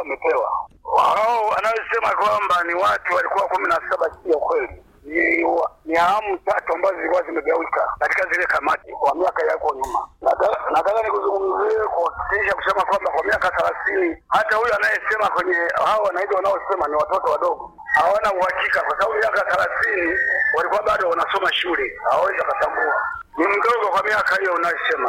wamepewa. Wao wanaosema kwamba ni watu walikuwa kumi na saba, sio kweli. Ni, wa- ni awamu tatu ambazo zilikuwa zimegawika katika zile kamati kwa miaka yako nyuma. Nataka nataka nikuzungumzie kuhakikisha kusema kwamba kwa miaka thelathini hata huyu anayesema kwenye hao wananchi wanaosema ni watoto wadogo hawana uhakika, kwa sababu miaka thelathini walikuwa bado wanasoma shule, hawawezi wakatambua. Ni mdogo kwa miaka hiyo unayosema.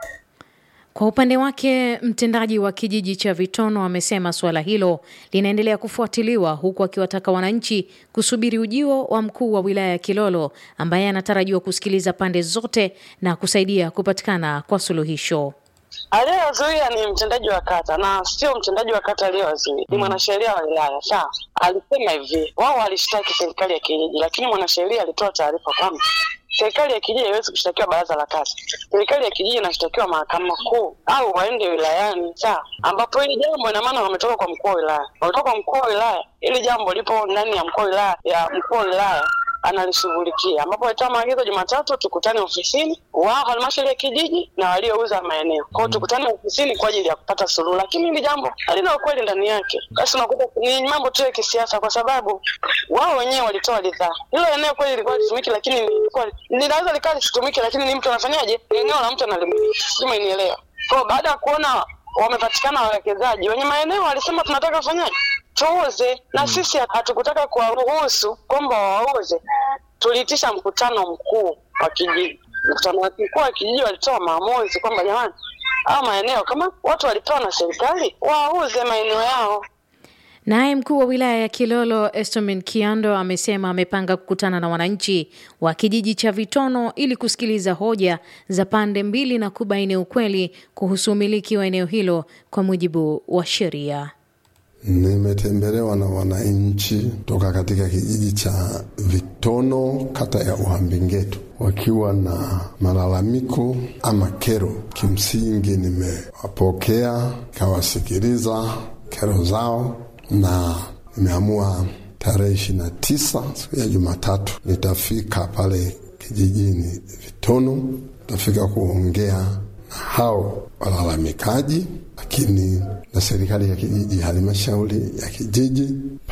Kwa upande wake mtendaji wa kijiji cha Vitono amesema suala hilo linaendelea kufuatiliwa huku akiwataka wananchi kusubiri ujio wa mkuu wa wilaya ya Kilolo ambaye anatarajiwa kusikiliza pande zote na kusaidia kupatikana kwa suluhisho. Aliyewazuia ni mtendaji wa kata na sio mtendaji wa kata aliyewazuia, ni mwanasheria wa wilaya. Sawa, alisema hivi, wao walishtaki serikali ya kijiji, lakini mwanasheria alitoa taarifa kwamba serikali ya kijiji haiwezi kushtakiwa baraza la kata. Serikali ya kijiji inashtakiwa mahakama kuu au waende wilayani, sawa, ambapo hili jambo ina maana wametoka kwa mkuu wa wilaya, wametoka kwa mkuu wa wilaya. Hili jambo lipo ndani ya mkuu wa wilaya ya mkuu wa wilaya analishughulikia ambapo alitoa maagizo Jumatatu tukutane ofisini wa halmashauri ya kijiji na waliouza maeneo kwao, tukutane ofisini kwa ajili ya kupata suluhu, lakini hili jambo halina ukweli ndani yake. Basi unakuta ni mambo tu ya kisiasa, kwa sababu wao wenyewe walitoa ridhaa. Hilo eneo kweli lilikuwa litumiki, lakini lilikuwa linaweza likawa lisitumike, lakini ni mtu anafanyaje? Eneo la mtu analimiliki, sijui umenielewa. Kwa baada ya kuona wamepatikana wawekezaji wenye maeneo, walisema tunataka kufanyaje tuuze na sisi hatukutaka kuwaruhusu kwamba wauze. Tuliitisha mkutano mkuu wa kijiji. Mkutano mkuu wa kijiji walitoa maamuzi kwamba jamani, haya maeneo kama watu walipewa na serikali wauze maeneo yao. Naye mkuu wa wilaya ya Kilolo Estomin Kiando amesema amepanga kukutana na wananchi wa kijiji cha Vitono ili kusikiliza hoja za pande mbili na kubaini ukweli kuhusu umiliki wa eneo hilo kwa mujibu wa sheria. Nimetembelewa na wananchi toka katika kijiji cha Vitono, kata ya Uhambingetu, wakiwa na malalamiko ama kero. Kimsingi nimewapokea, kawasikiliza kero zao, na nimeamua tarehe ishirini na tisa siku ya Jumatatu nitafika pale kijijini Vitono, nitafika kuongea na hao walalamikaji lakini na serikali ya kijiji, halmashauri ya kijiji,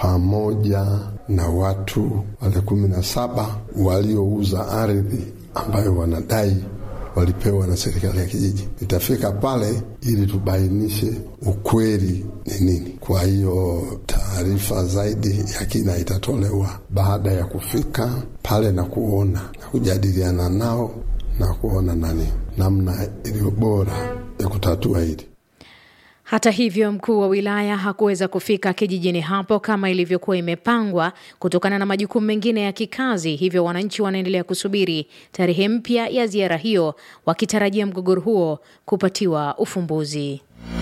pamoja na watu wale kumi na saba waliouza ardhi ambayo wanadai walipewa na serikali ya kijiji. Nitafika pale ili tubainishe ukweli ni nini. Kwa hiyo taarifa zaidi ya kina itatolewa baada ya kufika pale na kuona na kujadiliana nao na kuona nani namna iliyo bora ya kutatua hili. Hata hivyo mkuu wa wilaya hakuweza kufika kijijini hapo kama ilivyokuwa imepangwa kutokana na majukumu mengine ya kikazi. Hivyo wananchi wanaendelea kusubiri tarehe mpya ya ziara hiyo, wakitarajia mgogoro huo kupatiwa ufumbuzi.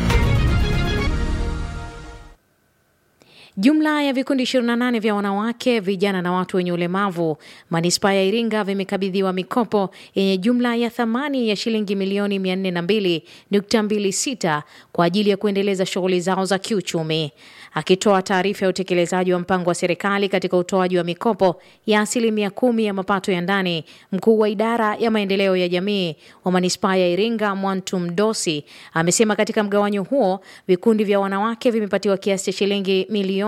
Jumla ya vikundi 28 vya wanawake, vijana na watu wenye ulemavu manispaa ya Iringa vimekabidhiwa mikopo yenye jumla ya thamani ya shilingi milioni 402.26 kwa ajili ya kuendeleza shughuli zao za kiuchumi. Akitoa taarifa ya utekelezaji wa mpango wa serikali katika utoaji wa mikopo ya asilimia kumi ya mapato ya ndani, mkuu wa idara ya maendeleo ya jamii wa manispaa ya Iringa Mwantum Dosi amesema katika mgawanyo huo vikundi vya wanawake vimepatiwa kiasi cha shilingi milioni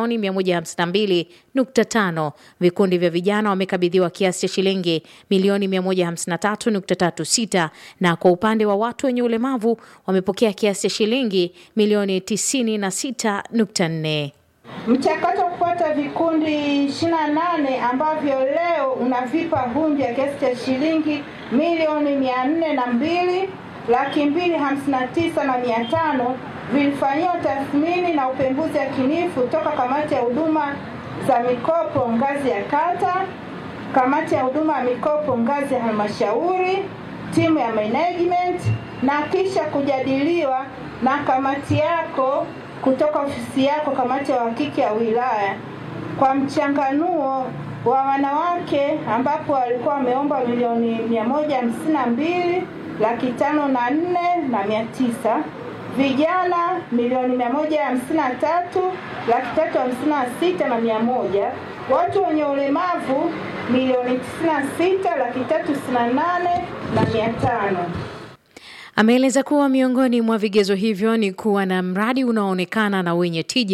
152.5, vikundi vya vijana wamekabidhiwa kiasi cha shilingi milioni 153.36, na kwa upande wa watu wenye ulemavu wamepokea kiasi cha shilingi milioni 96.4. Mchakato wa kupata vikundi 28 ambavyo leo unavipa hundi ya kiasi cha shilingi milioni mia nne na mbili laki mbili hamsini na tisa na mia tano vilifanyiwa tathmini na upembuzi yakinifu toka kamati ya huduma za mikopo ngazi ya kata, kamati ya huduma ya mikopo ngazi ya halmashauri, timu ya management na kisha kujadiliwa na kamati yako kutoka ofisi yako, kamati ya uhakiki ya wilaya, kwa mchanganuo wa wanawake ambapo walikuwa wameomba milioni mia moja hamsini na mbili laki tano na nne na mia tisa vijana milioni mia moja hamsini na tatu laki tatu hamsini na sita na mia moja watu wenye ulemavu milioni tisini na sita laki tatu sitini na nane na mia tano. Ameeleza kuwa miongoni mwa vigezo hivyo ni kuwa na mradi unaoonekana na wenye tija